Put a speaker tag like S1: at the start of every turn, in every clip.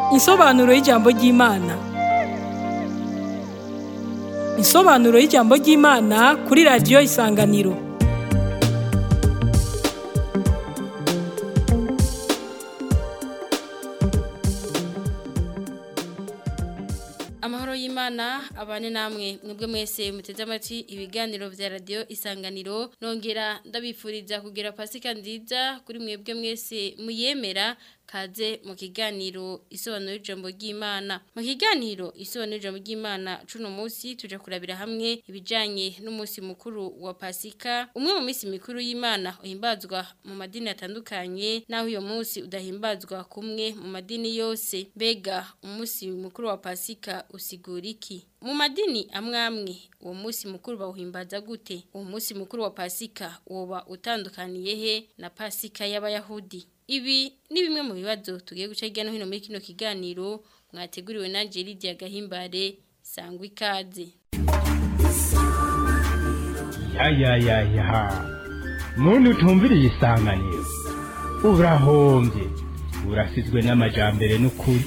S1: Insobanuro y'ijambo ry'Imana. Insobanuro y'ijambo ry'Imana kuri radiyo Isanganiro.
S2: amahoro y'imana abane namwe mwebwe mwese muteze amatwi ibiganiro vya radio isanganiro nongera ndabifuriza kugira pasika nziza kuri mwebwe mwese muyemera kaze mu kiganiro isobanuro y'ijambo ry'Imana mu kiganiro isobanuro y'ijambo ry'Imana cuno munsi tuje kurabira hamwe ibijanye n'umunsi mukuru wa pasika umwe mu minsi mikuru y'Imana uhimbazwa mu madini atandukanye naho uyo munsi udahimbazwa kumwe mu madini yose mbega umunsi mukuru wa pasika usigura iki mu madini amwe amwe uwo munsi mukuru bawuhimbaza gute uwo munsi mukuru wa pasika woba utandukaniye he na pasika y'abayahudi ibi ni bimwe mu bibazo tugiye guca hirya no hino muri kino kiganiro mwateguriwe na Lydia Gahimbare sangwa ikaze
S3: ya ya ya ya muntu utumviriye isanganiro urahombye urasizwe n'amajambere n'ukuri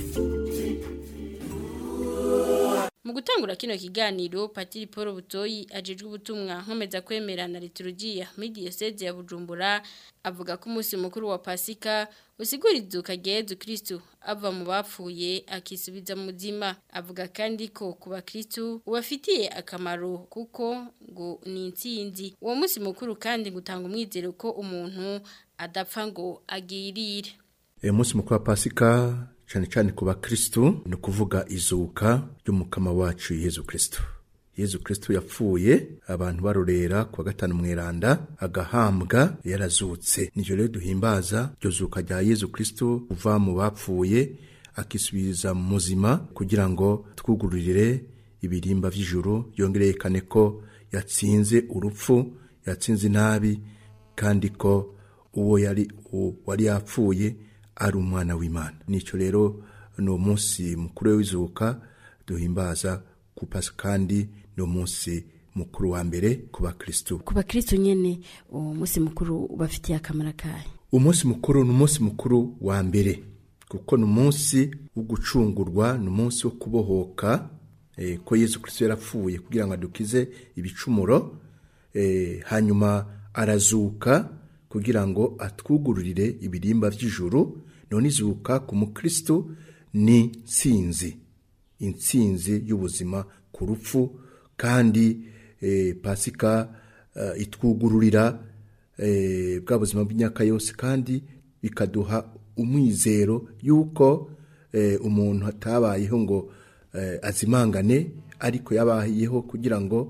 S2: mu gutangura kino kiganiro Patiri Paul Butoyi ajejwe ubutumwa nkomeza kwemera na liturujia muri diocese ya Bujumbura avuga ko umunsi mukuru wa Pasika usigura izuka rya Yezu Kristo ava mu bapfuye akisubiza mu muzima avuga kandi ko ku bakristo ubafitiye akamaro kuko ngo ni intsinzi uwo munsi mukuru kandi gutanga umwizero ko umuntu adapfa ngo agirire
S4: uyu munsi mukuru wa pasika cyane cyane ku bakristu ni ukuvuga izuka ry'umukama wacu yezu kristo yezu kristo yapfuye abantu barorera ku wa gatanu mweranda agahambwa yarazutse nijyo rero duhimbaza iryo zuka rya yezu kristo uva mu bapfuye akisubiza mu muzima kugira ngo twugururire ibirimba by'ijuru yongere yerekane ko yatsinze urupfu yatsinze inabi kandi ko uwo yari wari yapfuye ari umwana w'imana nicyo rero ni umunsi mukuru w'izuka duhimbaza ku pasi kandi ni umunsi mukuru wa mbere ku bakirisitu
S5: ku bakirisitu nyine uwo munsi mukuru ubafitiye akamaro kayo
S4: umunsi mukuru ni umunsi mukuru wa mbere kuko ni umunsi wo gucungurwa ni umunsi wo kubohoka ko yezu kirisito yarapfuye kugira ngo adukize ibicumuro hanyuma arazuka kugira ngo atwugururire ibirimba by'ijuru none izuka ku mukristo ni nsinzi insinzi y'ubuzima ku rupfu kandi pasika itwugururira bwa buzima bw'imyaka yose kandi bikaduha umwizero y'uko umuntu atabayeho ngo azimangane ariko yabayeho kugira ngo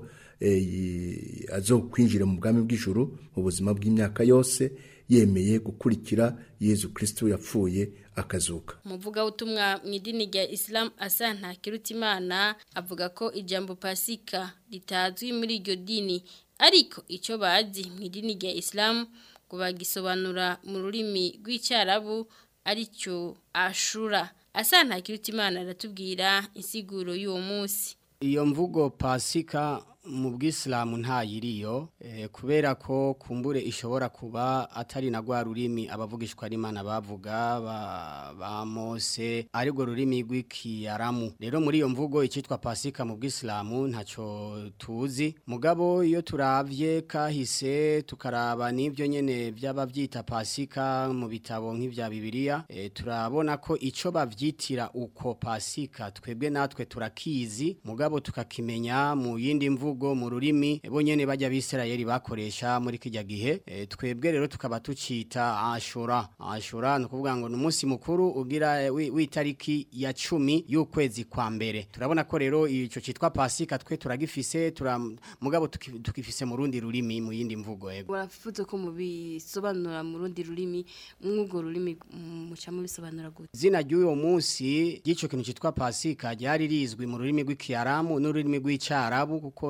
S4: azo kwinjira mu bwami bw'ijuru mu buzima bw'imyaka yose yemeye gukurikira yezu kirisito yapfuye akazuka
S2: umuvuga utumwa mu idini rya isilamu asa ntakirutimana avuga ko ijambo pasika ritazwi muri iryo dini ariko icyo bazi mu idini rya isilamu ngo bagisobanura mu rurimi rw'icyarabu aricyo ashura asa ntakirutimana aratubwira insiguro y'uwo munsi
S6: iyo mvugo pasika mu bwisilamu ntayiriyo kubera ko kumbure ishobora kuba atari na rwa rurimi abavugishwa n'imana bavuga ba mose arirwo rurimi rw'ikiyaramu rero muri iyo mvugo icyitwa pasika mu bwisilamu ntacyo tuzi mugabo iyo turabye kahise tukaraba n'ibyo nyine byaba byita pasika mu bitabo nk'ibya bibiliya turabona ko icyo babyitira uko pasika twebwe natwe turakizi mugabo tukakimenya mu yindi mvugo mu rurimi bo nyene bajya bisirayeli bakoresha muri kijya gihe e, twebwe rero tukaba tucita ashura ashura no kuvuga ngo numunsi mukuru ugira w'itariki ya 10 y'ukwezi kwa mbere turabona ko rero ico citwa pasika twe turagifise tura mugabo tukifise mu rundi rurimi mu yindi mvugo yego
S2: baravuze ko mu bisobanura mu rundi rurimi mwugo rurimi muca mu bisobanura gute
S6: zina ry'uyo munsi gico kintu citwa pasika ryari rizwi mu rurimi rw'ikiyaramu n'ururimi rw'icarabu kuko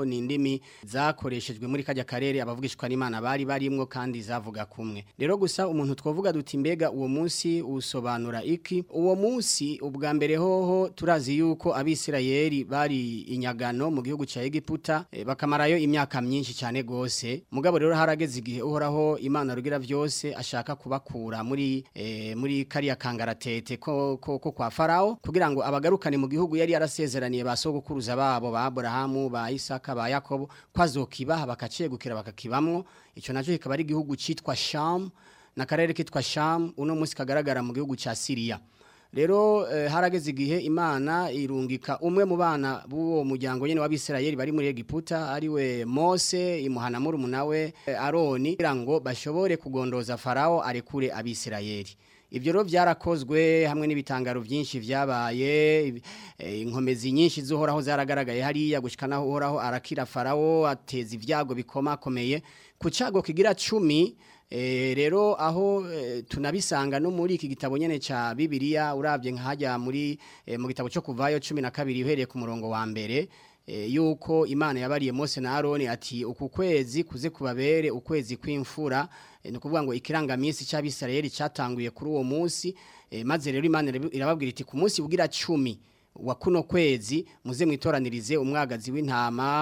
S6: ni indimi zakoreshejwe muri kajya karere abavugishwa n'Imana bari barimwo kandi zavuga kumwe rero gusa umuntu twovuga duti mbega uwo munsi usobanura iki uwo munsi ubwa mbere hoho turazi yuko abisirayeli bari inyagano mu gihugu cya Egiputa e, bakamarayo imyaka myinshi cyane gose mugabo rero harageze igihe uhoraho Imana rugira vyose ashaka kubakura muri e, muri kariya kangaratete ko, ko, ko kwa Farao kugira ngo abagarukane mu gihugu yari yarasezeraniye basogokuruza babo ba Abrahamu ba Isaka ba Yakobo kwazokibaha bakacegukira bakakibamwo ico naco kikaba ari igihugu citwa Sham na karere kitwa Sham uno munsi kagaragara mu gihugu ca Syria rero eh, harageze igihe imana irungika umwe mu bana b'uwo muryango nyene w'abisirayeli bari muri Egiputa ariwe Mose imuhana muri umunawe eh, Aroni kugira ngo bashobore kugondoza Farao arekure abisirayeli Ibyo rero byarakozwe hamwe n'ibitangaro byinshi vyabaye eh, inkomezi nyinshi zuhoraho zaragaragaye hariya gushikana uhoraho arakira Farao ateza ivyago bikomakomeye ku cago kigira 10 E, rero aho e, tunabisanga no muri iki gitabo nyene ca Bibiliya uravye nkajya muri e, mu gitabo cyo kuvayo 12 uhereye ku murongo wa mbere e, yuko Imana yabariye Mose na Aaron ati uku kwezi kuze kubabere ukwezi kw'imfura e, no kuvuga ngo ikirangamisi c'abisirayeli catanguye kuri uwo munsi e, maze rero Imana irababwira iti ku munsi bugira 10 wa kuno kwezi muze mwitoranirize umwagazi w'intama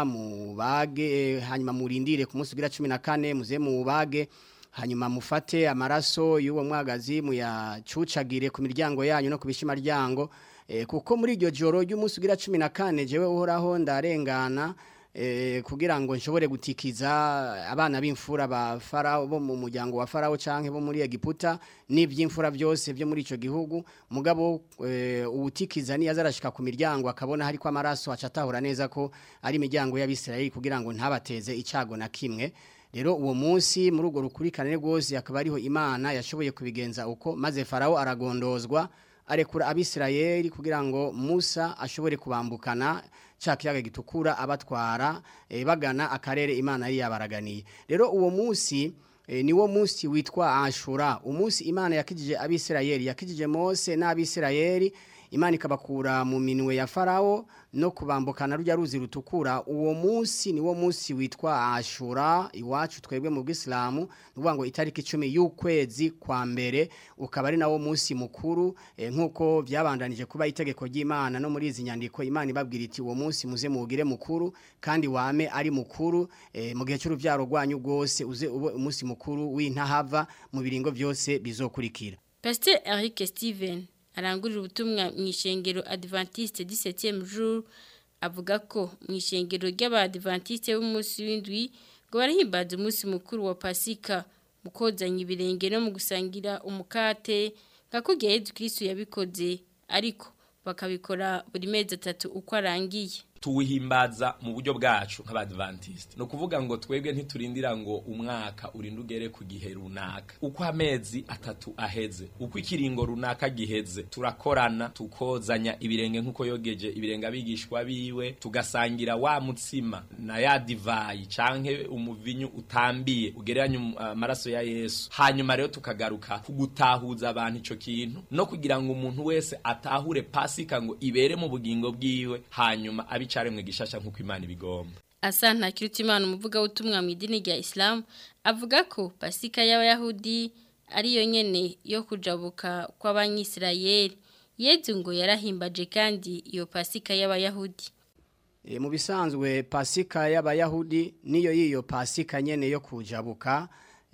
S6: mubage hanyuma murindire ku munsi ugira 14 muze mubage hanyuma mufate amaraso y'uwo mwagazi muyacucagire ku miryango yanyu no ku bishimaryango e, kuko muri iryo joro ry'umunsi ugira 14 jewe uhoraho ndarengana e, kugira ngo nshobore gutikiza abana b'imfura ba Farao bo mu muryango wa Farao canke bo muri Egiputa n'ivy'imfura byose byo muri ico gihugu mugabo e, ubutikiza ni yazarashika ku miryango akabona hari kwa amaraso acatahura neza ko ari imiryango y'abisirayeli kugira ngo ntabateze icago na kimwe rero uwo munsi muri urwo rukurikirane rwose akaba ariho imana yashoboye kubigenza uko maze Farao aragondozwa arekura abisirayeli kugira ngo musa ashobore kubambukana cya kiyaga gitukura abatwara e, bagana akarere imana yari yabaraganiye rero uwo munsi e, niwo munsi witwa ashura umunsi imana yakijije abisirayeli yakijije mose n'abisirayeli imana ikabakura mu minwe ya farao no kubambukana rujya ruzi rutukura uwo munsi niwo munsi witwa ashura iwacu twebwe mu bw'isilamu nuvuga ngo itariki icumi y'ukwezi kwa mbere ukaba ari nawo munsi mukuru e, nk'uko byabandanije kuba itegeko ry'imana no muri izi nyandiko imana ibabwira iti uwo munsi muze muwugire mukuru kandi wame ari mukuru e, mu gihe cy'urubyaro rwanyu rwose uze ube umunsi mukuru w'intahava mu biringo byose bizokurikira
S2: Pasteur Eric Steven arangurira ubutumwa mu ishengero Adventiste 17e jour avuga ko mu ishengero ry'abadventiste b'umunsi w'indwi ngo barahimbaza umunsi mukuru wa Pasika mu kozanya ibirenge no mu gusangira umukate nka kugiye Yesu Kristo yabikoze ariko bakabikora buri mezi atatu uko arangiye
S7: tuwihimbaza mu buryo bwacu nk'abadventiste no kuvuga ngo twebwe ntiturindira ngo umwaka urinde ugere ku gihe runaka uko amezi atatu aheze uko ikiringo runaka giheze turakorana tukozanya ibirenge nk'uko yogeje ibirenge abigishwa biwe tugasangira wa mutsima na ya divayi canke umuvinyu utambiye ugereranya amaraso ya Yesu hanyuma rero tukagaruka kugutahuza abantu ico kintu no kugira ngo umuntu wese atahure pasika ngo ibere mu bugingo bwiwe hanyuma abica cyaremwe gishasha nkuko Imana ibigomba
S2: Asanta Kirutimana umuvuga utumwa mu idini rya Islam avuga ko Pasika y'abayahudi ari yo nyene yo kujabuka kw'abanyisirayeli Yezu ngo yarahimbaje kandi iyo Pasika y'abayahudi
S6: E, mu bisanzwe Pasika y'abayahudi niyo yiyo Pasika nyene yo kujabuka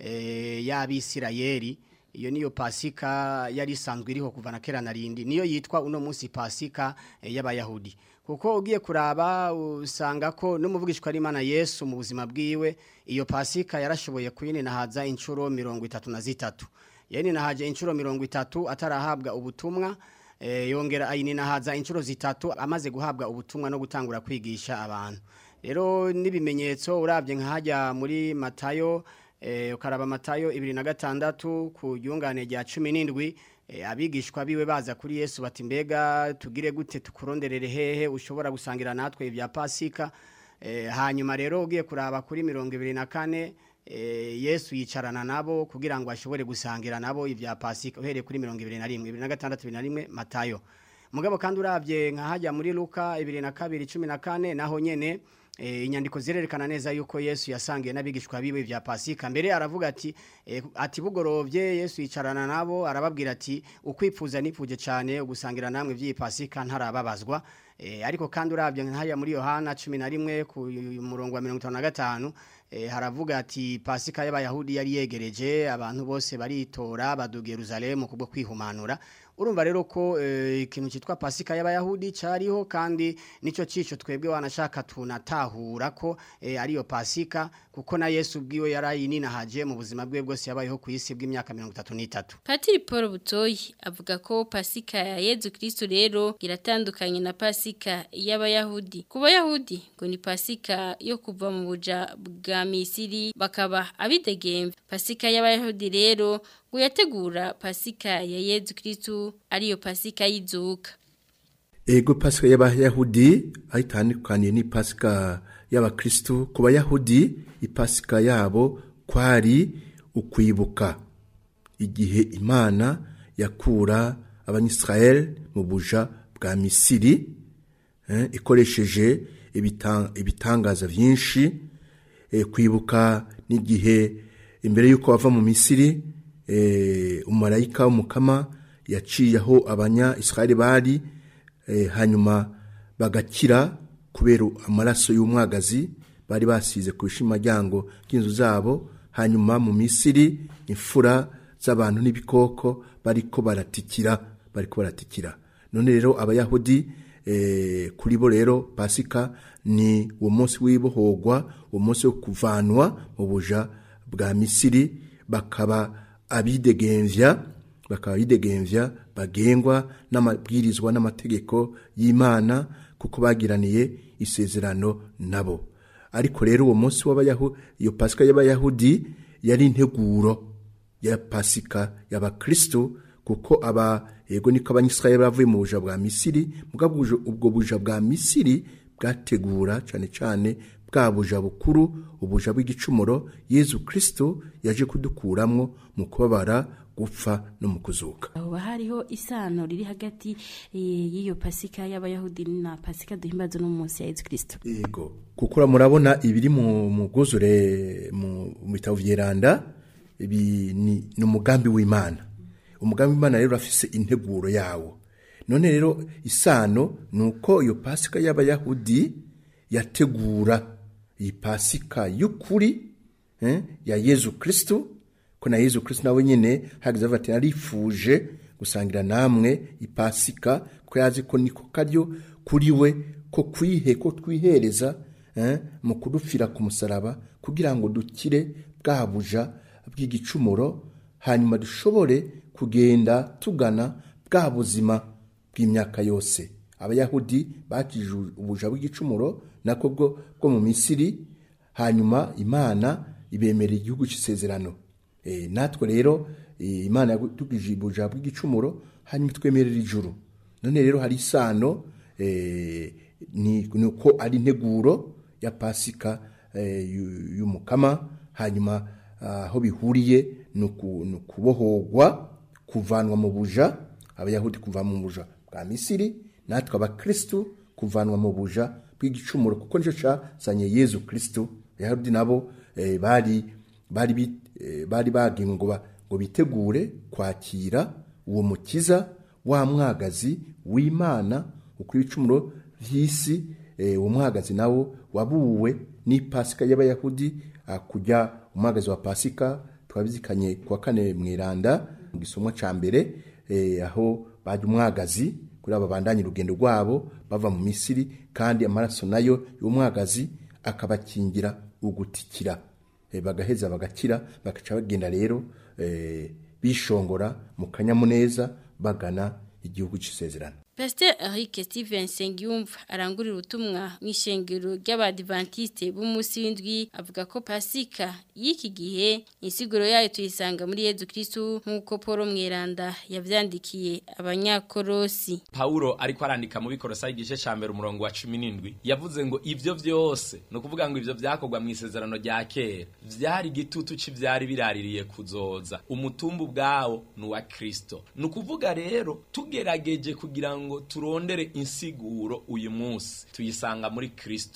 S6: e, y'abisirayeli iyo niyo pasika yari isanzwe iriho kuva na kera narindi niyo yitwa uno munsi pasika e, y'abayahudi kuko ugiye kuraba usanga ko n'umuvugishwa ari Imana Yesu mu buzima bwiwe iyo pasika yarashoboye kuyininahaza inshuro mirongo itatu na zitatu yeninahaje inshuro mirongo itatu atarahabwa ubutumwa e, yongera ayininahaza inshuro zitatu amaze guhabwa ubutumwa no gutangura kwigisha abantu rero n'ibimenyetso urabye nkahajya muri Matayo eh ukaraba matayo 26 ku yungane rya 17 eh, abigishwa biwe baza kuri Yesu bati mbega tugire gute tukuronderere hehe ushobora gusangira natwe ibya Pasika eh, hanyuma rero ugiye kuraba kuri 24 eh, Yesu yicarana nabo kugira ngo ashobore gusangira nabo ibya Pasika uhereye kuri 21 26 Matayo mugabo kandi uravye nka hajya muri Luka 2214 naho nyene eh, inyandiko zirerekana neza yuko Yesu yasangiye n'abigishwa biwe vya Pasika mbere aravuga ati eh, ati bugorovye Yesu yicarana nabo arababwira ati ukwipfuza nipfuje cyane ugusangira namwe vy'iyi Pasika ntarababazwa eh, ariko kandi uravye nkaya muri Yohana 11 ku murongo wa 55 eh, haravuga ati Pasika y'abayahudi yari yegereje abantu bose baritora baduga Yerusalemu kubwo kwihumanura urumva rero ko eh, ikintu cyitwa Pasika y'abayahudi cariho kandi nico cico twebwe wanashaka tunatahura ko eh, ariyo Pasika kuko na Yesu bwiwe yarayininahaje mu buzima bwe bwose yabayeho ku isi bw'imyaka 33
S2: Patiri Paul Butoyi avuga ko Pasika ya Yezu Kristo rero iratandukanye na Pasika y'abayahudi. Ku bayahudi ngo ni Pasika yo kuva mu buja bwa Misiri bakaba abidegembe. Pasika y'abayahudi rero ngo yategura Pasika ya Yezu Kristo ariyo Pasika y'izuka.
S4: Ego pasika y'abayahudi ayitandukaniye ni pasika y'abakristo ku bayahudi ipasika yabo kwari ukwibuka igihe imana yakura abanyisrael mu buja bwa misiri eh, ikoresheje ibita- ibitangaza byinshi eh, kwibuka n'igihe imbere y'uko bava mu misiri eh, umumarayika w'umukama yaciye aho abanya israeli bari eh, hanyuma bagakira kubera amaraso y'umwagazi bari basize ku bishimaryango by'inzu zabo hanyuma mu misiri imfura z'abantu n'ibikoko bariko baratikira bariko baratikira none rero abayahudi eh, kuri bo rero pasika ni uwo munsi w'ibohorwa uwo munsi wo kuvanwa mu buja bwa misiri bakaba abidegemvya bakaba bidegemvya bagengwa n'amabwirizwa n'amategeko y'Imana kuko bagiraniye isezerano nabo ariko rero uwo munsi w'abayahudi iyo pasika y'abayahudi yari integuro ya pasika y'abakristo kuko aba yego niko abanyisraeli bavuye mu buja bwa misiri mugabo ubwo- ubwo buja bwa misiri bwategura cyane cyane bwa buja bukuru ubuja bw'igicumuro yezu kristo yaje kudukuramwo mu kubabara gupfa no mu kuzuka
S5: aho hariho isano riri hagati eh, y'iyo pasika y'abayahudi na pasika duhimbaza no munsi ya Yesu Kristo
S4: yego kuko murabona ibiri mu muguzure mu mu bitabo vyeranda ibi ni ni umugambi w'Imana umugambi w'Imana rero afise integuro yawo none rero isano nuko iyo pasika y'abayahudi yategura iyi pasika y'ukuri eh, ya Yezu Kristo ko na Yezu Kristo nawe nyene hagize ati narifuje gusangira namwe ipasika ko yazi ko niko karyo kuri we ko kwihe ko twihereza eh, mu kudupfira ku musaraba kugira ngo dukire bwa buja bw'igicumuro hanyuma dushobore kugenda tugana bwa buzima bw'imyaka yose abayahudi bakije ubuja bw'igicumuro nako bwo bwo mu misiri hanyuma imana ibemerera igihugu cy'isezerano e, natwe rero e, imana yatugije ubuja bw'igicumuro hanyuma itwemerera ijuru none rero hari isano e, ni ni uko ari integuro ya pasika e, yu- y'umukama hanyuma aho bihuriye ni uku- ni ukubohorwa kuvanwa mu buja abayahudi kuva mu buja bwa misiri natwe abakristu kuvanwa mu buja bw'igicumuro kuko nicyo cyazanye yezu kristu abayahudi nabo eh, bari bari bi- eh, bari bagiwe ngo ba- ngo bitegure kwakira uwo mukiza wa mwagazi w'imana ukuri ibicumuro vy'isi eh, uwo mwagazi nawo wabuwe n'ipasika y'abayahudi ah, kujya umwagazi wa pasika twabizikanye kuwa kane mwiranda mu gisomwa ca mbere eh, aho baje umwagazi kuri aba bandanye urugendo rwabo bava mu Misiri kandi amaraso nayo y'umwagazi akabakingira ugutikira eh, bagaheza bagakira bagaca bagenda rero eh, bishongora mu kanyamuneza bagana igihugu c'isezerano
S2: Pasteur Eric Steven Sengiyumva arangurira ubutumwa mu ishengero ry'abadivantiste b'umunsi w'indwi avuga ko Pasika y'iki gihe insiguro yayo tuyisanga muri Yezu Kristo nk'uko Paul Mweranda yavyandikiye abanyakorosi.
S7: Paulo ariko arandika mu bikorosa igice ca mbere umurongo wa 17 yavuze ngo ivyo vyose no kuvuga ngo ivyo vyakorwa mu isezerano rya kera vyari gitutu c'ivyari biraririye kuzoza umutumbu bwawo ni wa Kristo no kuvuga rero tugerageje kugira ngo turondere insiguro uyu munsi tuyisanga muri Kristo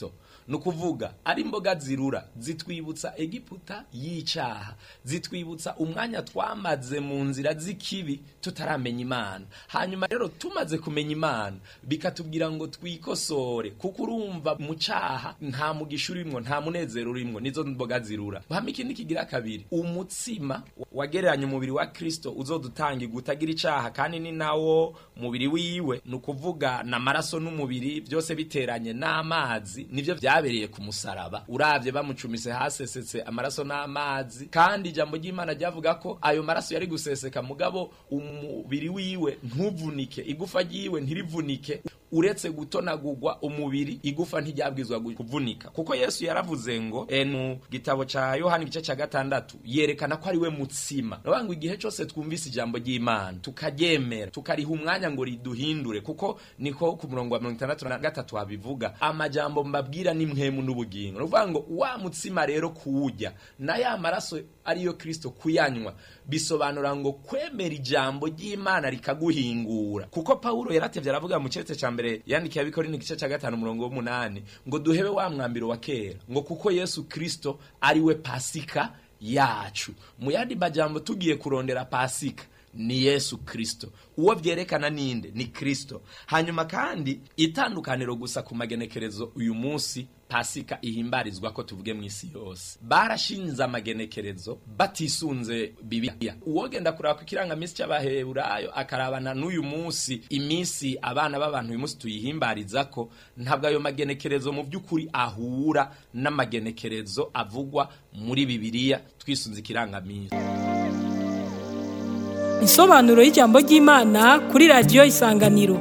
S7: ni ukuvuga ari imboga zirura zitwibutsa egiputa y'icaha zitwibutsa umwanya twamaze mu nzira z'ikibi tutaramenya imana hanyuma rero tumaze kumenya imana bikatubwira ngo twikosore kuko urumva mu caha nta mugisha urimwo nta munezero urimwo nizo mboga zirura hama ikindi kigira kabiri umutsima wagereranya umubiri wa kristo uzodutangirwa utagira icaha kandi ni nawo mubiri wiwe ni ukuvuga n'amaraso n'umubiri byose biteranye n'amazi nivyo vyabereye ku musaraba uravye bamucumise hasesetse amaraso n'amazi kandi ijambo ry'imana ryavuga ko ayo maraso yari guseseka mugabo umubiri wiwe ntuvunike igufa ryiwe ntirivunike uretse gutonagurwa umubiri igufa ntiryabwizwa kuvunika kuko yesu yaravuze ngo e, mu gitabo ca yohani igice ca gatandatu yerekana ko ari we mutsima navuga ngo igihe cose twumvise ijambo ry'imana tukaryemera tukariha umwanya ngo riduhindure kuko niko ku murongo wa mirongo itandatu na gatatu habivuga amajambo mbabwira ni mwemu n'ubugingo nuvuga ngo wa mutsima rero kuwurya na ya maraso ariyo kristo kuyanywa bisobanura ngo kwemera ijambo ry'imana rikaguhingura kuko pawulo yaratevye aravuga mu ceretse ca mbere yandikiye abikorinto igice ca gatanu umurongo w'umunani ngo duhebe wa mwambiro wa kera ngo kuko yesu kristo ari we pasika yacu mu yandi majambo tugiye kurondera pasika ni yesu kristo uwo vyerekana ninde ni kristo hanyuma kandi itandukaniro gusa ku magenekerezo uyu munsi pasika ihimbarizwa ko tuvuge mu isi yose barashinze amagenekerezo batisunze bibiliya uwogenda kuraba ku kirangamisi cy'abaheburayo akarabana n'uyu munsi iminsi abana b'abantu uyu munsi tuyihimbarizako ntabwo ayo magenekerezo mu by'ukuri ahura n'amagenekerezo avugwa muri bibiliya twisunze ikirangamisi
S1: Insobanuro y'ijambo ry'Imana kuri radio Isanganiro.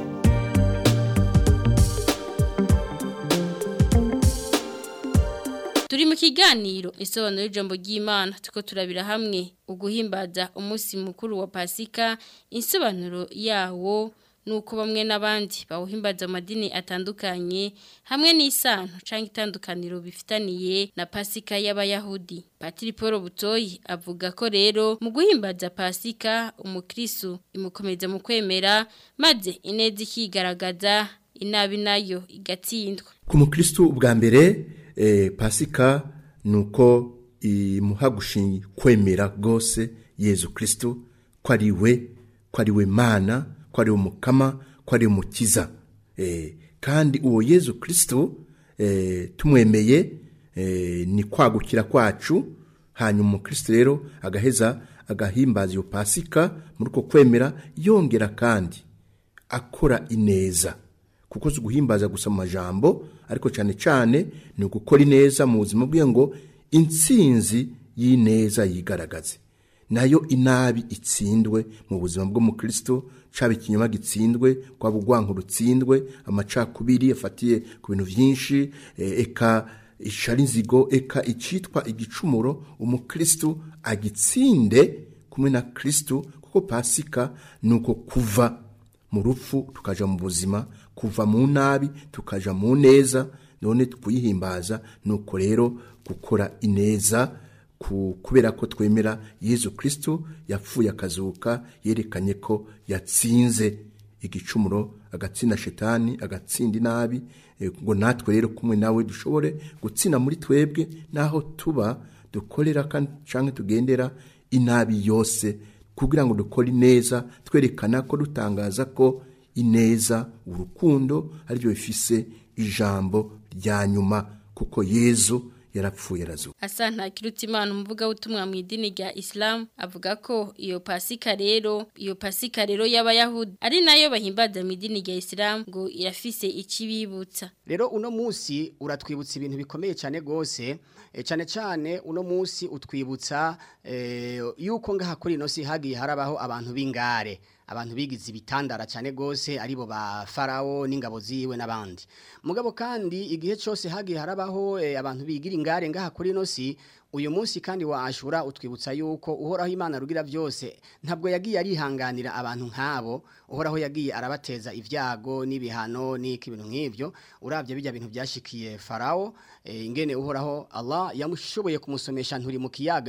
S2: Turi mu kiganiro isobanuro y'ijambo ry'Imana tuko turabira hamwe uguhimbaza umunsi mukuru wa Pasika insobanuro yawo nuko bamwe n'abandi bawuhimbaza amadini atandukanye hamwe n'isano canke itandukaniro bifitaniye na Pasika y'abayahudi Patiri Paul Butoyi avuga ko rero mu guhimbaza Pasika umukristo imukomeza mu kwemera maze ineza ikigaragaza inabi nayo igatsindwa
S4: ku mukristo ubwa mbere eh, pasika nuko imuha gushinga kwemera rwose yezu kristo ko ari we ko ari we mana ko ari umukama ko ari umukiza eh, kandi uwo yezu kristo eh, tumwemeye eh, ni kwagukira kwacu hanyuma umukristo rero agaheza agahimbaza iyo pasika muri uko kwemera yongera kandi akora ineza kuko si uguhimbaza gusa mu majambo ariko cyane cyane ni ugukora ineza mu buzima bwe ngo intsinzi y'ineza yigaragaze nayo inabi itsindwe mu buzima bw'umukristo caba ikinyoma gitsindwe kwaba urwanko rutsindwe amacakubiri afatiye ku bintu byinshi eh, eka ishari inzigo eka icitwa igicumuro umukristo agitsinde kumwe na kristo kuko pasika ni uko kuva mu rupfu tukaja mu buzima kuva mu nabi tukaja mu neza none kuyihimbaza nuko rero gukora ineza ku- kubera ko twemera yezu kristo yapfuye akazuka yerekanye ko yatsinze igicumuro agatsinda shetani agatsinda inabi eh, ngo natwe rero kumwe nawe dushobore gutsinda muri twebwe naho tuba dukorera kandi canke tugendera inabi yose kugira ngo dukore ineza twerekana ko dutangaza ko ineza urukundo aribyo bifise ijambo rya nyuma kuko yezu yarapfuye arazuka
S2: Asa nta kirutimana umuvuga utumwa mu idini rya Islam avuga ko iyo pasika rero iyo pasika rero y'abayahudi ari nayo bahimbaza mu idini rya Islam ngo irafise ikibibutsa
S6: rero uno munsi uratwibutsa ibintu bikomeye cyane gose eh, cyane cyane uno munsi utwibutsa eh, yuko ngaha kuri ino si hagiye harabaho abantu b'ingare abantu bigize ibitandara cyane gose aribo ba farao n'ingabo ziwe n'abandi mugabo kandi igihe cyose hagiye harabaho eh, abantu bigira ingare ngaha kuri ino si uyu munsi kandi wa ashura utwibutsa yuko uhoraho imana rugira byose ntabwo yagiye arihanganira abantu nk'abo uhoraho yagiye arabateza ibyago n'ibihano n'iki ibintu nk'ibyo urabye bijya bintu byashikiye farao eh, ingene uhoraho Allah yamushoboye kumusomesha nturi mu kiyaga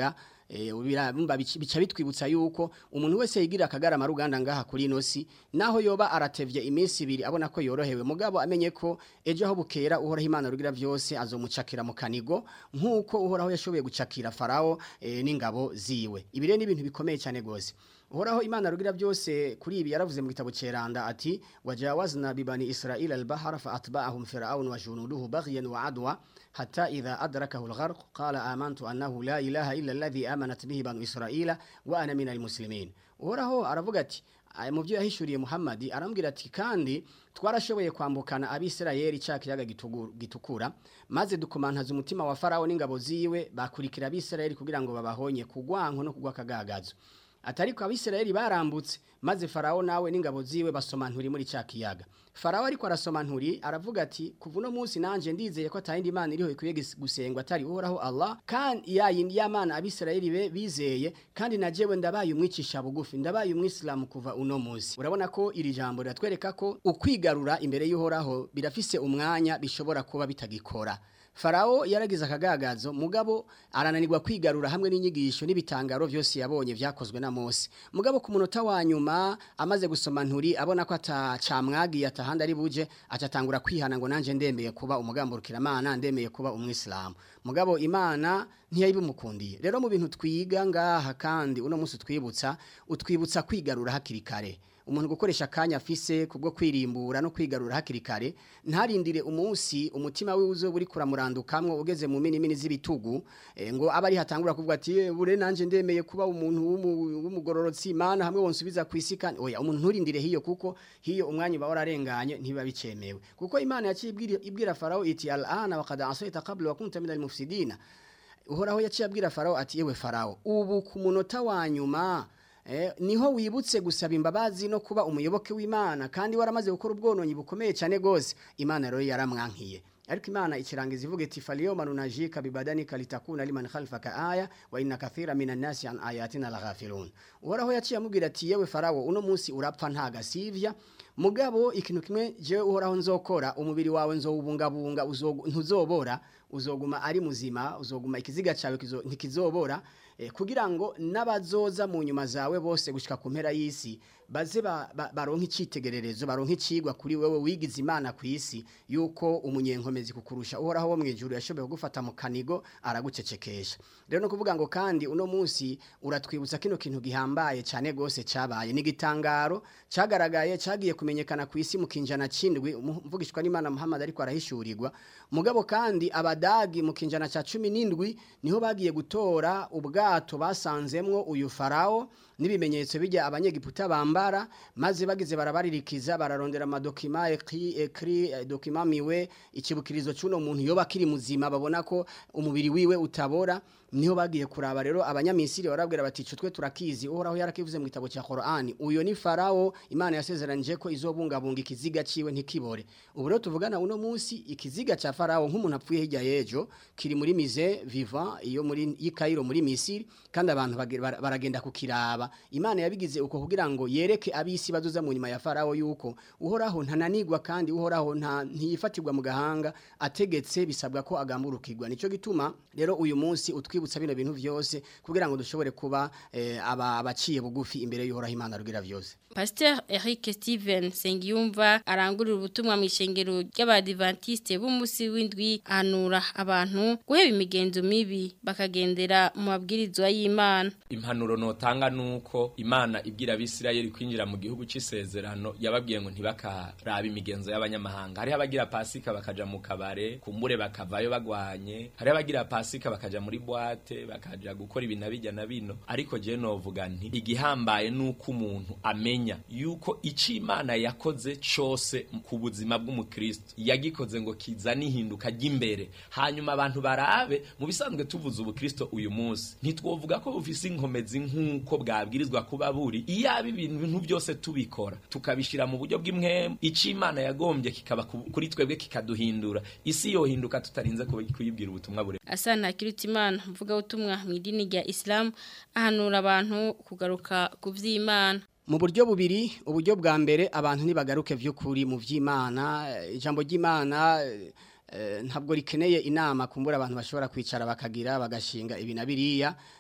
S6: eh, ubira- bumva bici- bica bitwibutsa yuko umuntu wese yigira akagarama ruganda ngaha kuri ino si naho yoba aratevye iminsi ibiri abona ko yorohewe mugabo amenye ko ejo aho bukera uhoraho imana rugira byose azomucakira mu kanigo nk'uko uhoraho yashoboye gucakira farawo eh, n'ingabo ziwe ibi rero ni ibintu bikomeye cyane gose uhoraho imana rugira byose kuri ibi yaravuze mu gitabo ceranda ati wajawazna bibani israila albahara fa atba'ahum fir'aun wa junuduhu baghyan wa adwa hatta idha adrakahu algharq qala amantu annahu la ilaha illa alladhi amanat bihi banu israila wa ana minal muslimin uhoraho aravuga ati aya mu byo yahishuriye Muhammad arambwira ati kandi twarashoboye kwambukana abisirayeli cya kiyaga gitugu- gitukura maze dukomantaza umutima wa farawo n'ingabo ziwe bakurikira abisirayeli kugira ngo babahonye kugwanko no kugwa kagagazo atariko abisirayeli barambutse maze farawo nawe n'ingabo ziwe basoma nturi muri cya kiyaga farawo ariko arasoma nturi aravuga ati kuva uno munsi nanje ndizeye ko atayindi imana iriho ikwiye gis- gusengwa atari uhoraho allah kandi yayindi y'amana abisirayeli be bizeye kandi na jewe ndabaye umwicisha bugufi ndabaye umwisilamu kuva uno munsi urabona ko iri jambo riratwereka ko ukwigarura imbere y'uhoraho birafise umwanya bishobora kuba bitagikora Farao yaragize akagagazo mugabo arananirwa kwigarura hamwe n'inyigisho n'ibitangaro byose yabonye vyakozwe na Mose mugabo ku munota wa nyuma amaze gusoma nturi abona ko atacamwagiye atahandi ari buje acatangura kwihana ngo nanje ndemeye kuba umugamburukira mana ndemeye kuba umwisilamu mugabo imana ntiyayibimukundiye rero mu bintu twiga ngaha kandi uno munsi twibutsa utwibutsa kwigarura hakiri kare umuntu gukoresha akanya afise kubwo kwirimbura no kwigarura hakiri kare ntarindire umunsi umutima we uzo buri kuramurandukamwo ugeze mu mini mini z'ibitugu eh, ngo aba ari hatangura kuvuga ati "Eh, bure nanje ndemeye kuba umuntu w'umu- w'umugororotsi imana hamwe wonsubiza kwisi kandi oya umuntu nturindire hiyo kuko hiyo umwanya uba wararenganye ntibiba bicemewe kuko imana yaciye ibwira- ibwira farao iti al'ana wa qad asayta qabla wa kunta minal mufsidina uhoraho yaciye abwira farao ati yewe farao ubu ku munota wa nyuma Eh, niho wibutse gusaba imbabazi no kuba umuyoboke w'Imana kandi waramaze gukora ubwononyi bukomeye cyane gose Imana rero yaramwankiye ariko Imana ikirangiza ivuga iti faliyoma nunajika bibadanika litakuna liman khalfaka aya wa inna kathira minan nasi an ayatina laghafilun uhoraho yaciye amubwira ati yewe farawo uno munsi urapfa nta gasivya mugabo ikintu kimwe jewe uhoraho nzokora umubiri wawe nzowubungabunga uzogu- ntuzobora uzoguma ari muzima uzoguma ikiziga cyawe kizo- ntikizobora eh, kugira ngo n'abazoza mu nyuma zawe bose gushika ku mpera y'isi baze ba- ba- baronke icitegererezo baronke icigwa kuri wewe wigize imana ku isi yuko umunyenkomezi kukurusha uhoraho wo mu ijuru yashoboye kugufata mu kanigo aragucecekesha rero no kuvuga ngo kandi uno munsi uratwibutsa kino kintu gihambaye cyane gose cabaye ni gitangaro cagaragaye cagiye kumenyekana ku isi mu kinjana cindwi umuvugishwa n'Imana Muhammad ariko arahishurirwa mugabo kandi abadagi mu kinjana ca 17 niho bagiye gutora ubwato basanzemwo uyu farao n'ibimenyetso bijya abanyegiputa bambara maze bagize barabaririkiza bararondera amadokima ekri ekri eh, dokima miwe ikibukirizo cy'uno muntu yoba kiri muzima babona ko umubiri wiwe utabora niho bagiye kuraba rero abanyamisiri barabwira bati "Ico twe turakizi uhoraho yarakivuze mu gitabo cya Qur'ani uyo ni farao imana yasezeranije ko izobungabunga ikiziga ciwe ntikibore ubu rero tuvugana uno munsi ikiziga cya farao nk'umuntu apfuye hirya yejo kiri muri mize vivant iyo muri y'Ikairo muri Misiri kandi abantu bage- bara- baragenda kukiraba imana yabigize uko kugira ngo yereke abisi bazoza mu nyuma ya farao yuko uhoraho ntananigwa kandi uhoraho nta ntiyifatirwa mu gahanga ategetse bisabwa ko agamburukirwa nico gituma rero uyu munsi utwibutsa bino bintu vyose kugira ngo dushobore kuba eh, aba abaciye bugufi imbere y'uhoraho imana rugira vyose
S2: Pasteur Eric Steven Sengiyumva arangurira ubutumwa mu ishengero ry'abadivantiste b'umunsi w'indwi anura abantu guheba imigenzo mibi bakagendera mu mabwirizwa y'Imana.
S7: impanuro notanga nuko imana ibwira abisirayeli kwinjira mu gihugu c'isezerano yababwiye ngo ntibakaraba imigenzo y'abanyamahanga hariho abagira pasika bakaja mu kabare kumbure bakavayo bagwanye hariho abagira pasika bakaja muri bwate bakaja gukora ibi na bijya na bino ariko je novuga nti igihambaye nuko umuntu amenya yuko ico imana yakoze cose ku buzima bw'umukristo yagikoze ngo kizane ihinduka ry'imbere hanyuma abantu barabe mu bisanzwe tuvuze ubukristo uyu munsi ntitwovuga ko bufise inkomezi nk'uko bwabwirizwa kuba buri iyaba ibintu byose tubikora tukabishira mu buryo bw'imwemu ico imana yagombye kikaba ku- kuri twebwe kikaduhindura isi yohinduka tutarinze kuba- kuyibwira ubutumwa bure
S2: Asana Kirutimana mvuga ubutumwa mu idini rya Islam ahanura abantu kugaruka ku vy'Imana.
S6: mu buryo bubiri uburyo bwa mbere abantu ntibagaruke vy'ukuri mu vy'Imana eh, ijambo ry'Imana eh, eh, ntabwo rikeneye inama kumbura abantu bashobora kwicara bakagira bagashinga ibi na biriya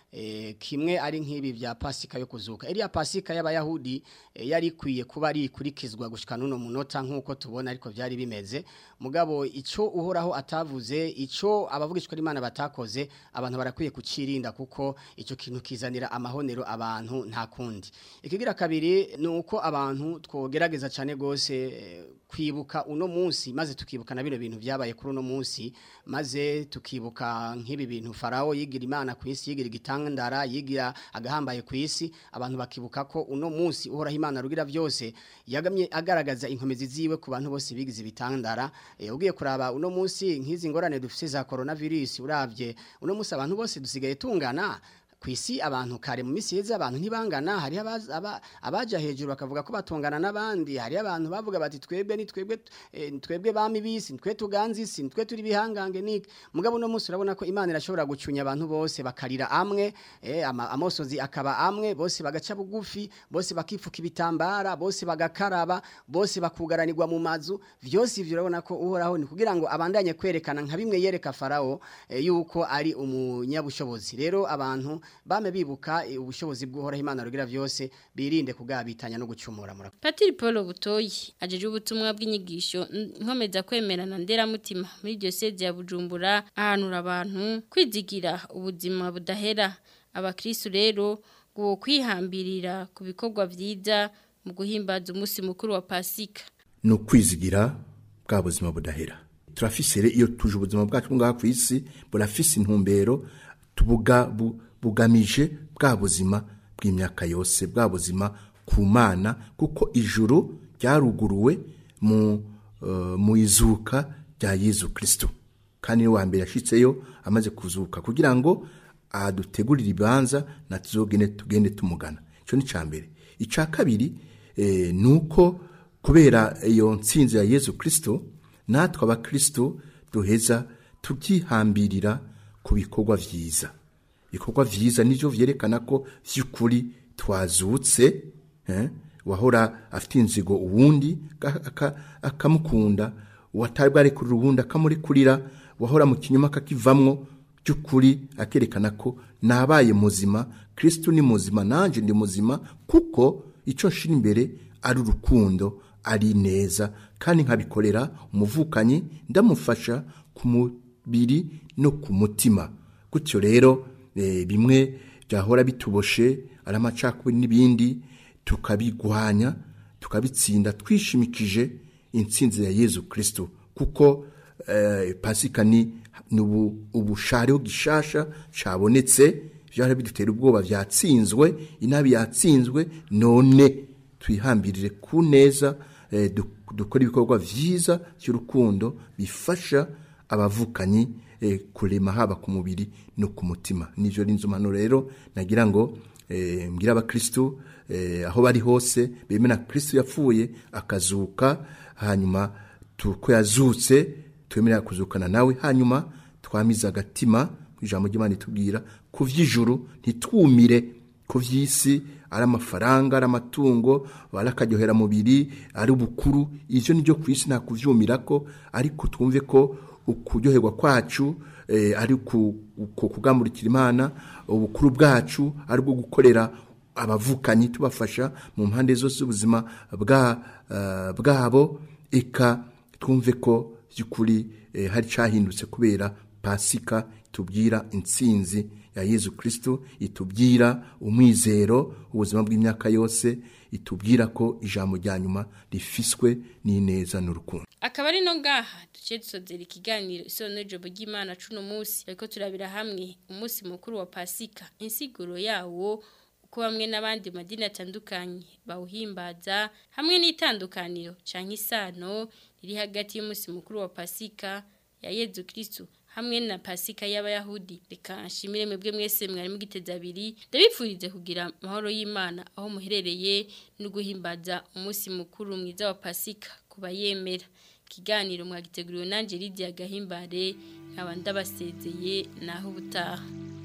S6: eh, kimwe ari nk'ibi vya pasika yo kuzuka iriya pasika y'abayahudi eh, yari ikwiye kuba ari ikurikizwa gushika nuno munota nk'uko tubona ariko vyari bimeze mugabo ico uhoraho atavuze ico abavugishwa n'Imana batakoze abantu barakwiye kucirinda kuko ico kintu kizanira amahonero abantu nta kundi ikigira kabiri ni uko abantu twogerageza cyane gose eh, kwibuka uno munsi maze tukibuka na bino bintu vyabaye kuri uno munsi maze tukibuka nk'ibi bintu farao yigira imana ku isi yigira igitandara yigira agahambaye ku isi abantu bakibuka ko uno munsi uhoraho imana rugira byose yagamye agaragaza inkomezi ziwe ku bantu bose bigize ibitandara e, ugiye kuraba uno munsi nk'izi ngorane dufite za coronavirus uravye uno munsi abantu bose dusigaye tungana kwisi abantu kare mu misi yeze abantu ntibangana hari abaza- aba- abaja hejuru bakavuga ko batungana n'abandi hari abantu bavuga bati twebwe ni twebwe eh, ni twebwe bami bisi ni twe tuganza isi ni twe turi bihangange niki mugabo no munsi urabona ko imana irashobora gucunya abantu bose bakarira amwe eh, ama, amosozi akaba amwe bose bagaca bugufi bose bakifuka ibitambara bose bagakaraba bose bakugaranirwa mu mazu vyose ivyo urabona ko uhoraho ni kugira ngo abandanye kwerekana nka bimwe yereka farao eh, yuko ari umunyabushobozi rero abantu bame bibuka eh, ubushobozi bw'uhoraho imana rugira vyose birinde kugabitanya no gucumura mura
S2: Patiri Paul Butoyi ajeje ubutumwa bw'inyigisho n- nkomeza kwemerana nderamutima muri diocese ya Bujumbura ahanura abantu kwizigira ubuzima budahera abakristo rero ngo kwihambirira ku bikorwa vyiza mu guhimbaza umunsi mukuru wa Pasika
S4: ni ukwizigira bwa buzima budahera turafise rero iyo tuje ubuzima bwacu ngaha ku isi burafise intumbero tubuga bu- bugamije bwa buzima bw'imyaka yose bwa buzima ku mana kuko ijuru ryaruguruwe mu eh, mu izuka rya Yezu Kristo kandi ni wa mbere yashitseyo amaze kuzuka kugira ngo adutegurire ibanza na tuzogene tugende tumugana ico ni ca mbere ica kabiri eh, nuko kubera iyo ntsinzi ya Yezu Kristo natwe abakristo duheza tubyihambirira ku bikorwa vyiza ibikorwa vyiza nivyo vyerekana ko vy'ukuri twazutse eh, wahora afite inzigo uwundi aka- aka- akamukunda watari bwarekurira uwundi akamurekurira wahora mu kinyuma akakivamwo by'ukuri akerekana ko nabaye muzima kristo ni muzima nanje ndi muzima kuko icyo nshira imbere ari urukundo ari neza kandi nkabikorera umuvukanyi ndamufasha ku mubiri no ku mutima gutyo rero eh, bimwe byahora bituboshe ari amacakubiri n'ibindi tukabigwanya tukabitsinda twishimikije intsinzi ya yezu kristo kuko eh, pasika ni ni ubu- ubushariho gishasha cabonetse vyari bidutera ubwoba vyatsinzwe inabi yatsinzwe none twihambirire ku neza eh, duk- dukora ibikorwa vyiza by'urukundo bifasha abavukanyi eh, kurema haba ku mubiri no ku mutima nivyo rinzumano rero nagira ngo eh, mbwira abakristo eh, aho bari hose bemera kristo yapfuye akazuka hanyuma tuko yazutse twemerera kuzukana nawe hanyuma twamize agatima ijambo ry'Imana itubwira ku vy'ijuru ntitwumire ku vy'isi ari amafaranga ari amatungo ari akaryohera mubiri ari ubukuru ivyo nivyo ku isi nta kuvyumirako ariko twumve ko ukuryoherwa kwacu eh, ari ku ku- kugamurikira imana ubukuru bwacu ari bwo gukorera abavukanyi tubafasha mu mpande zose z'ubuzima bwa eh, bwabo eka twumve ko by'ukuri eh, hari cyahindutse kubera pasika itubwira intsinzi ya yezu kristo itubwira umwizero ubuzima bw'imyaka yose itubwira ko ijambo rya nyuma rifiswe n'ineza n'urukundo
S2: akaba ari no ngaha duce dusozera ikiganiro isono jobo ry'Imana cuno munsi ariko turabira hamwe umunsi mukuru wa Pasika insiguro yawo uko bamwe n'abandi madini atandukanye bawuhimbaza hamwe n'itandukaniro canke isano riri hagati y'umunsi mukuru wa Pasika ya Yezu Kristo hamwe na Pasika y'abayahudi reka nshimire mwebwe mwese mwari mugiteza abiri ndabipfurize kugira amahoro y'Imana aho muherereye no guhimbaza umunsi mukuru mwiza wa Pasika kuba yemera ikiganiro mwagiteguriwe nanje Lydia Gahimbare nkaba ndabasezeye naho ubutaha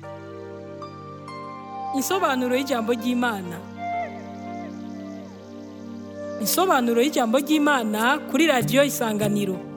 S1: Insobanuro y'ijambo ry'Imana. Insobanuro y'ijambo ry'Imana kuri radio Isanganiro.